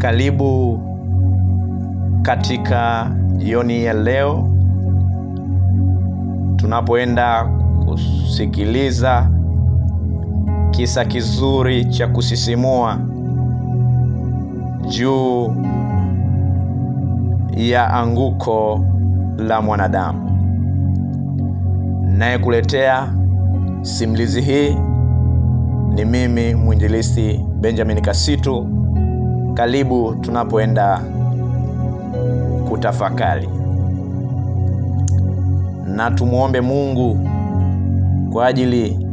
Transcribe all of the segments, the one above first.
Karibu katika jioni ya leo tunapoenda kusikiliza kisa kizuri cha kusisimua juu ya anguko la mwanadamu. Nayekuletea simulizi hii ni mimi mwinjilisti Benjamin Kasitu. Karibu tunapoenda kutafakari, na tumwombe Mungu kwa ajili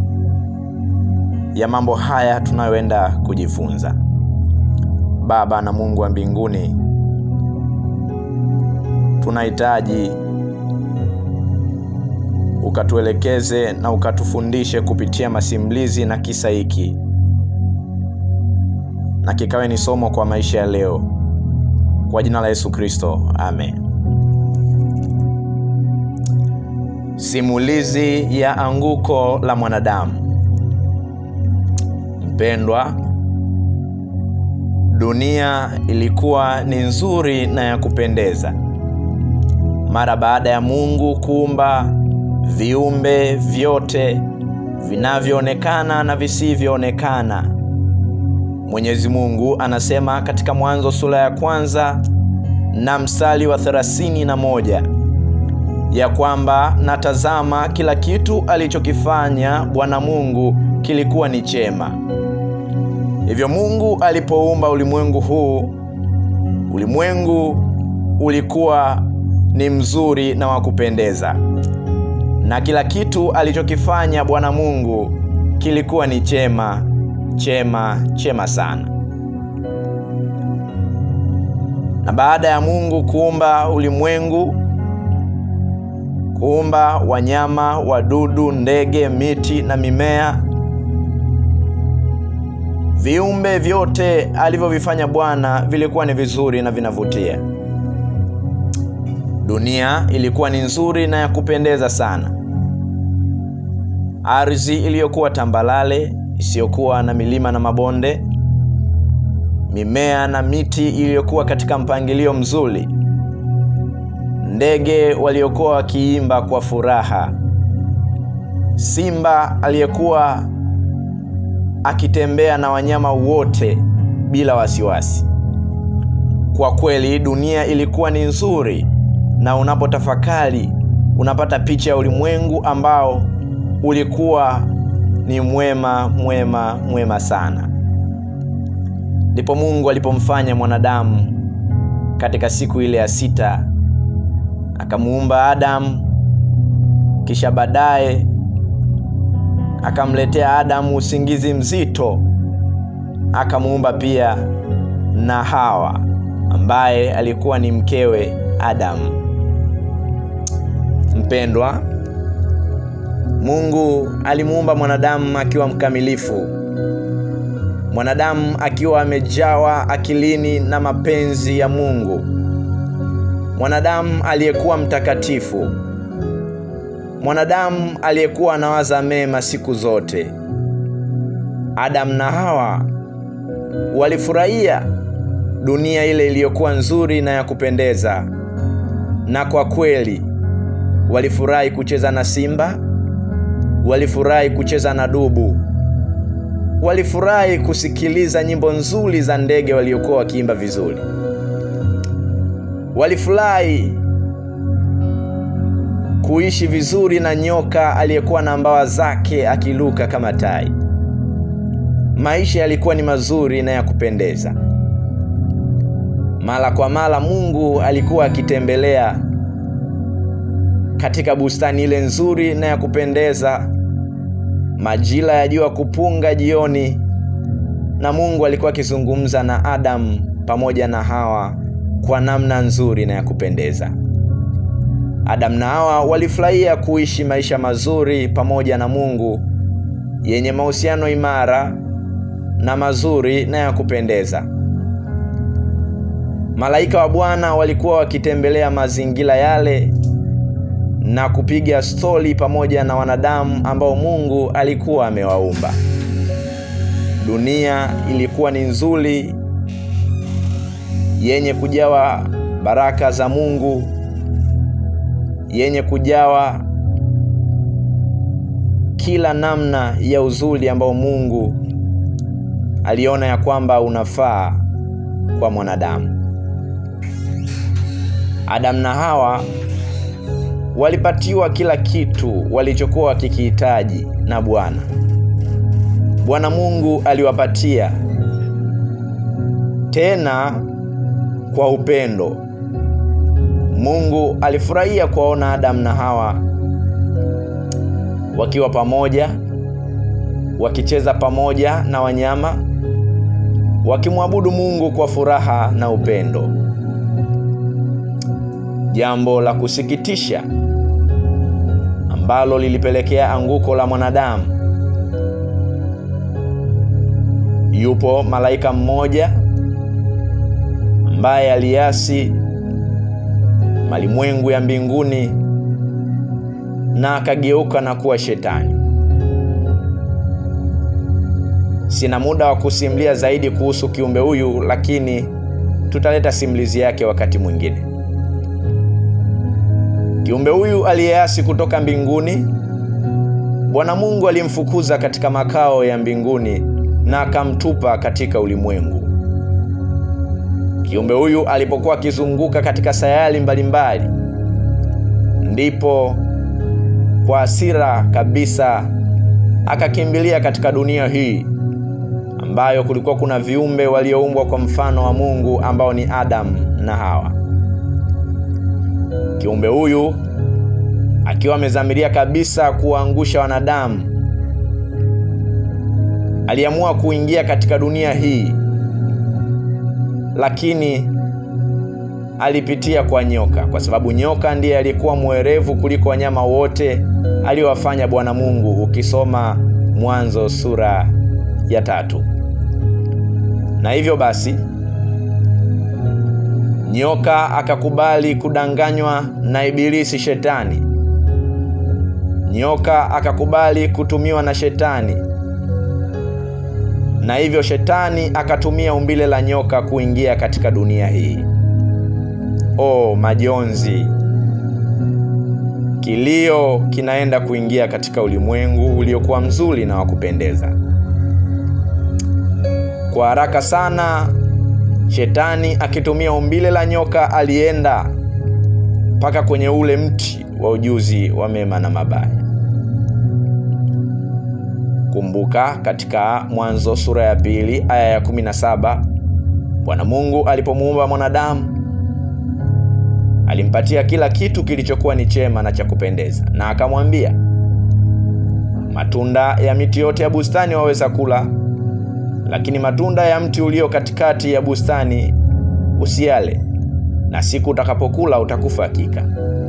ya mambo haya tunayoenda kujifunza. Baba na Mungu wa mbinguni, tunahitaji ukatuelekeze na ukatufundishe kupitia masimulizi na kisa hiki, na kikawe ni somo kwa maisha ya leo, kwa jina la Yesu Kristo, amen. Simulizi ya anguko la mwanadamu. Mpendwa, dunia ilikuwa ni nzuri na ya kupendeza mara baada ya Mungu kuumba viumbe vyote vinavyoonekana na visivyoonekana. Mwenyezi Mungu anasema katika Mwanzo sura ya kwanza na mstari wa thelathini na moja ya kwamba natazama, kila kitu alichokifanya Bwana Mungu kilikuwa ni chema. Hivyo Mungu alipoumba ulimwengu huu, ulimwengu ulikuwa ni mzuri na wa kupendeza, na kila kitu alichokifanya Bwana Mungu kilikuwa ni chema, chema, chema sana. Na baada ya Mungu kuumba ulimwengu, kuumba wanyama, wadudu, ndege, miti na mimea, viumbe vyote alivyovifanya Bwana vilikuwa ni vizuri na vinavutia. Dunia ilikuwa ni nzuri na ya kupendeza sana. Ardhi iliyokuwa tambalale isiyokuwa na milima na mabonde, mimea na miti iliyokuwa katika mpangilio mzuri, ndege waliokuwa wakiimba kwa furaha, simba aliyekuwa akitembea na wanyama wote bila wasiwasi. Kwa kweli dunia ilikuwa ni nzuri na unapotafakari unapata picha ya ulimwengu ambao ulikuwa ni mwema mwema mwema sana. Ndipo Mungu alipomfanya mwanadamu katika siku ile ya sita, akamuumba Adamu, kisha baadaye akamletea Adamu usingizi mzito, akamuumba pia na Hawa ambaye alikuwa ni mkewe Adamu. Mpendwa, Mungu alimuumba mwanadamu akiwa mkamilifu, mwanadamu akiwa amejawa akilini na mapenzi ya Mungu, mwanadamu aliyekuwa mtakatifu, mwanadamu aliyekuwa anawaza mema siku zote. Adamu na Hawa walifurahia dunia ile iliyokuwa nzuri na ya kupendeza, na kwa kweli walifurahi kucheza na simba, walifurahi kucheza na dubu, walifurahi kusikiliza nyimbo nzuri za ndege waliokuwa wakiimba vizuri, walifurahi kuishi vizuri na nyoka aliyekuwa na mbawa zake akiluka kama tai. Maisha yalikuwa ni mazuri na ya kupendeza. Mara kwa mara Mungu alikuwa akitembelea katika bustani ile nzuri na ya kupendeza majira ya jua kupunga jioni, na Mungu alikuwa akizungumza na Adamu pamoja na Hawa kwa namna nzuri na ya kupendeza. Adamu na Hawa walifurahia kuishi maisha mazuri pamoja na Mungu yenye mahusiano imara na mazuri na ya kupendeza. Malaika wa Bwana walikuwa wakitembelea mazingira yale na kupiga stori pamoja na wanadamu ambao Mungu alikuwa amewaumba. Dunia ilikuwa ni nzuri yenye kujawa baraka za Mungu, yenye kujawa kila namna ya uzuri ambao Mungu aliona ya kwamba unafaa kwa mwanadamu. Adamu na Hawa walipatiwa kila kitu walichokuwa wakikihitaji na Bwana. Bwana Mungu aliwapatia tena kwa upendo. Mungu alifurahia kuwaona Adamu na Hawa wakiwa pamoja, wakicheza pamoja na wanyama, wakimwabudu Mungu kwa furaha na upendo. Jambo la kusikitisha ambalo lilipelekea anguko la mwanadamu. Yupo malaika mmoja ambaye aliasi malimwengu ya mbinguni na akageuka na kuwa shetani. Sina muda wa kusimulia zaidi kuhusu kiumbe huyu, lakini tutaleta simulizi yake wakati mwingine. Kiumbe huyu aliyeasi kutoka mbinguni, Bwana Mungu alimfukuza katika makao ya mbinguni na akamtupa katika ulimwengu. Kiumbe huyu alipokuwa akizunguka katika sayari mbalimbali, ndipo kwa hasira kabisa akakimbilia katika dunia hii ambayo kulikuwa kuna viumbe walioumbwa kwa mfano wa Mungu ambao ni Adamu na Hawa. Kiumbe huyu akiwa amezamiria kabisa kuwaangusha wanadamu, aliamua kuingia katika dunia hii, lakini alipitia kwa nyoka, kwa sababu nyoka ndiye alikuwa mwerevu kuliko wanyama wote aliowafanya Bwana Mungu, ukisoma Mwanzo sura ya tatu. Na hivyo basi nyoka akakubali kudanganywa na Ibilisi Shetani. Nyoka akakubali kutumiwa na Shetani, na hivyo Shetani akatumia umbile la nyoka kuingia katika dunia hii. Oh, majonzi! Kilio kinaenda kuingia katika ulimwengu uliokuwa mzuri na wa kupendeza. Kwa haraka sana Shetani akitumia umbile la nyoka alienda mpaka kwenye ule mti wa ujuzi wa mema na mabaya. Kumbuka katika Mwanzo sura ya pili aya ya 17, Bwana Mungu alipomuumba mwanadamu alimpatia kila kitu kilichokuwa ni chema na cha kupendeza, na akamwambia, matunda ya miti yote ya bustani waweza kula lakini matunda ya mti ulio katikati ya bustani usiale, na siku utakapokula utakufa hakika.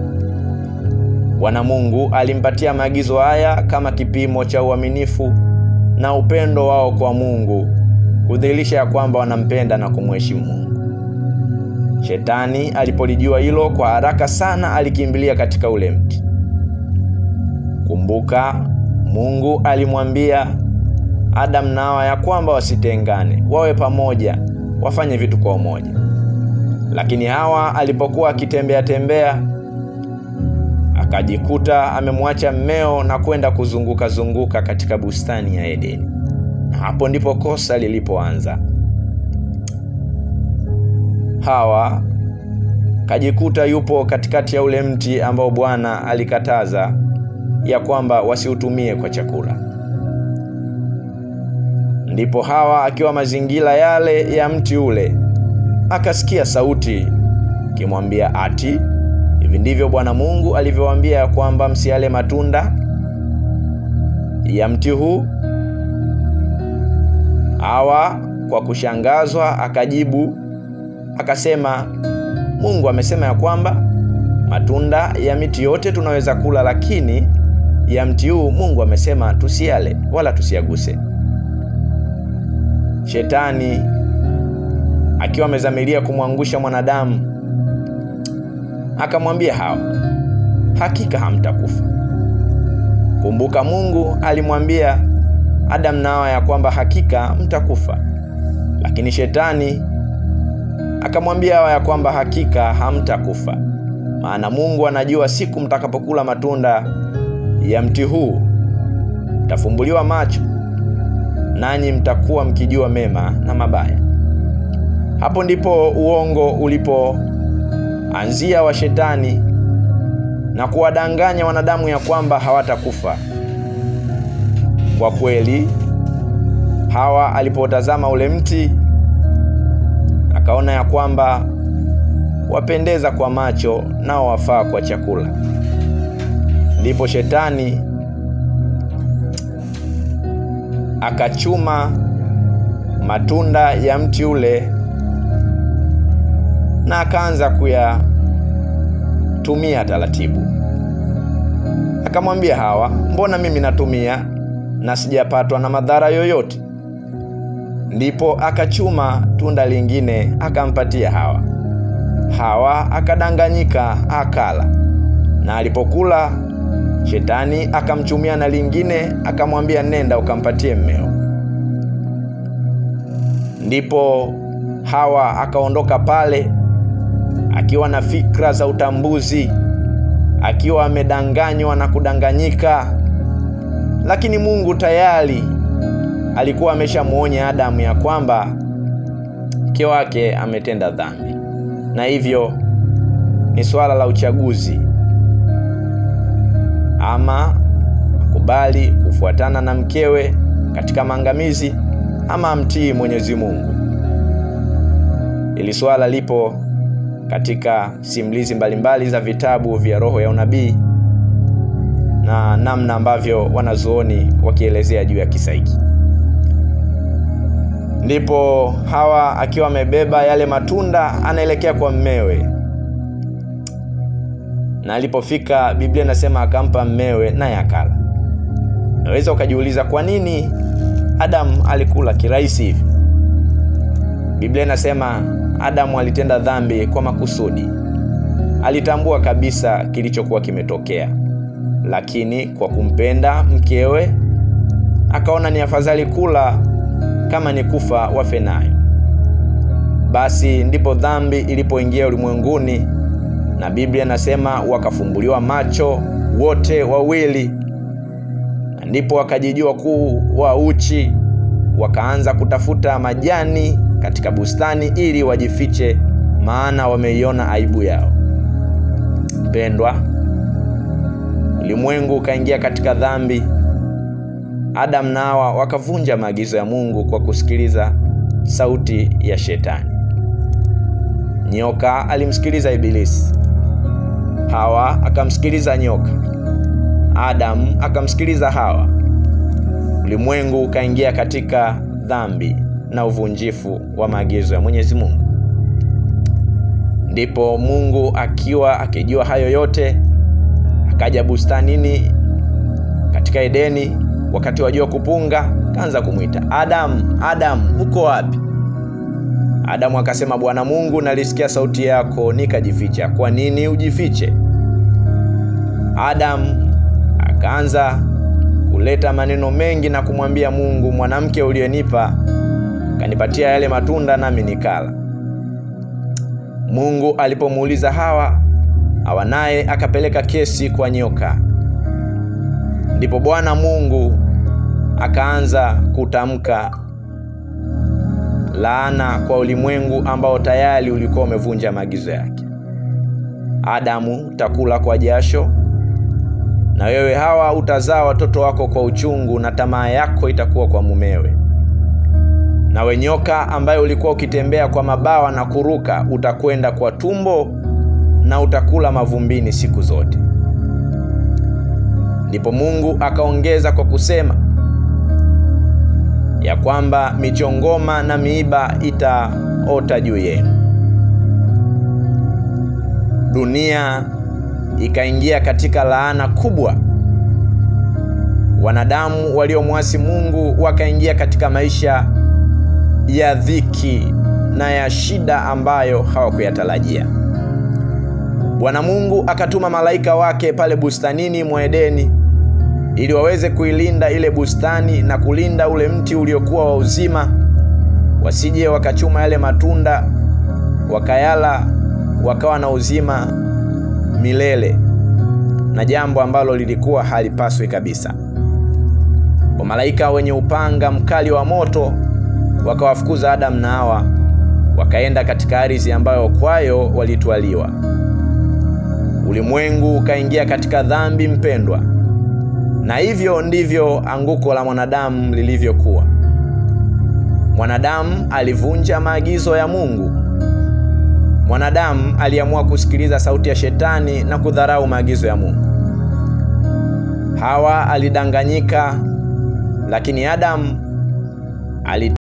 Bwana Mungu alimpatia maagizo haya kama kipimo cha uaminifu na upendo wao kwa Mungu, kudhihirisha ya kwamba wanampenda na kumheshimu Mungu. Shetani alipolijua hilo, kwa haraka sana alikimbilia katika ule mti. Kumbuka, Mungu alimwambia Adamu na Hawa ya kwamba wasitengane, wawe pamoja, wafanye vitu kwa umoja. Lakini Hawa alipokuwa akitembea tembea, akajikuta amemwacha mmeo na kwenda kuzunguka zunguka katika bustani ya Edeni, na hapo ndipo kosa lilipoanza. Hawa kajikuta yupo katikati ya ule mti ambao Bwana alikataza ya kwamba wasiutumie kwa chakula. Ndipo Hawa akiwa mazingira yale ya mti ule akasikia sauti ikimwambia ati, hivi ndivyo Bwana Mungu alivyowaambia ya kwamba msiale matunda ya mti huu? Hawa kwa kushangazwa akajibu akasema, Mungu amesema ya kwamba matunda ya miti yote tunaweza kula, lakini ya mti huu Mungu amesema tusiale wala tusiaguse. Shetani akiwa amezamiria kumwangusha mwanadamu akamwambia Hawa, hakika hamtakufa. Kumbuka, Mungu alimwambia Adamu na Hawa ya kwamba hakika mtakufa, lakini Shetani akamwambia Hawa ya kwamba hakika hamtakufa, maana Mungu anajua siku mtakapokula matunda ya mti huu mtafumbuliwa macho, nanyi mtakuwa mkijua mema na mabaya. Hapo ndipo uongo ulipoanzia wa Shetani na kuwadanganya wanadamu ya kwamba hawatakufa. Kwa kweli, Hawa alipotazama ule mti akaona ya kwamba wapendeza kwa macho nao wafaa kwa chakula. Ndipo Shetani akachuma matunda ya mti ule na akaanza kuyatumia taratibu. Akamwambia Hawa, mbona mimi natumia na sijapatwa na madhara yoyote? Ndipo akachuma tunda lingine akampatia Hawa. Hawa akadanganyika akala, na alipokula Shetani akamchumia na lingine akamwambia, nenda ukampatie mmeo. Ndipo Hawa akaondoka pale akiwa na fikra za utambuzi, akiwa amedanganywa na kudanganyika, lakini Mungu tayari alikuwa ameshamwonya Adamu ya kwamba mke wake ametenda dhambi, na hivyo ni swala la uchaguzi, ama akubali kufuatana na mkewe katika maangamizi, ama amtii Mwenyezi Mungu. Ili swala lipo katika simulizi mbalimbali za vitabu vya roho ya unabii na namna ambavyo wanazuoni wakielezea juu ya kisa hiki. Ndipo Hawa akiwa amebeba yale matunda anaelekea kwa mmewe, na alipofika, Biblia inasema akampa mmewe, naye akala. Naweza ukajiuliza kwa nini Adamu alikula kirahisi hivi? Biblia inasema Adamu alitenda dhambi kwa makusudi. Alitambua kabisa kilichokuwa kimetokea, lakini kwa kumpenda mkewe akaona ni afadhali kula kama ni kufa wafe nayo. Basi ndipo dhambi ilipoingia ulimwenguni, na Biblia inasema wakafumbuliwa macho wote wawili, na ndipo wakajijua kuwa uchi, wakaanza kutafuta majani katika bustani ili wajifiche, maana wameiona aibu yao. Mpendwa, ulimwengu ukaingia katika dhambi. Adamu na Hawa wakavunja maagizo ya Mungu kwa kusikiliza sauti ya Shetani. Nyoka alimsikiliza Ibilisi, Hawa akamsikiliza nyoka, Adamu akamsikiliza Hawa. Ulimwengu ukaingia katika dhambi na uvunjifu wa maagizo ya Mwenyezi Mungu. Ndipo Mungu akiwa akijua hayo yote, akaja bustanini katika Edeni wakati wa jua kupunga, kaanza kumwita Adamu, Adamu, uko wapi? Adamu akasema, Bwana Mungu, nalisikia sauti yako nikajificha. Kwa nini ujifiche? Adamu akaanza kuleta maneno mengi na kumwambia Mungu, mwanamke uliyenipa kanipatia yale matunda nami nikala. Mungu alipomuuliza Hawa, Hawa naye akapeleka kesi kwa nyoka. Ndipo Bwana Mungu akaanza kutamka laana kwa ulimwengu ambao tayari ulikuwa umevunja maagizo yake. Adamu, utakula kwa jasho, na wewe Hawa utazaa watoto wako kwa uchungu, na tamaa yako itakuwa kwa mumewe. Nawe nyoka ambaye ulikuwa ukitembea kwa mabawa na kuruka, utakwenda kwa tumbo na utakula mavumbini siku zote. Ndipo Mungu akaongeza kwa kusema ya kwamba michongoma na miiba itaota juu yenu. Dunia ikaingia katika laana kubwa. Wanadamu waliomwasi Mungu wakaingia katika maisha ya dhiki na ya shida ambayo hawakuyatarajia. Bwana Mungu akatuma malaika wake pale bustanini mwa Edeni ili waweze kuilinda ile bustani na kulinda ule mti uliokuwa wa uzima, wasije wakachuma yale matunda wakayala, wakawa na uzima milele, na jambo ambalo lilikuwa halipaswi kabisa. Wamalaika wenye upanga mkali wa moto wakawafukuza Adamu na Hawa, wakaenda katika ardhi ambayo kwayo walitwaliwa. Ulimwengu ukaingia katika dhambi mpendwa, na hivyo ndivyo anguko la mwanadamu lilivyokuwa. Mwanadamu alivunja maagizo ya Mungu. Mwanadamu aliamua kusikiliza sauti ya Shetani na kudharau maagizo ya Mungu. Hawa alidanganyika, lakini Adamu ali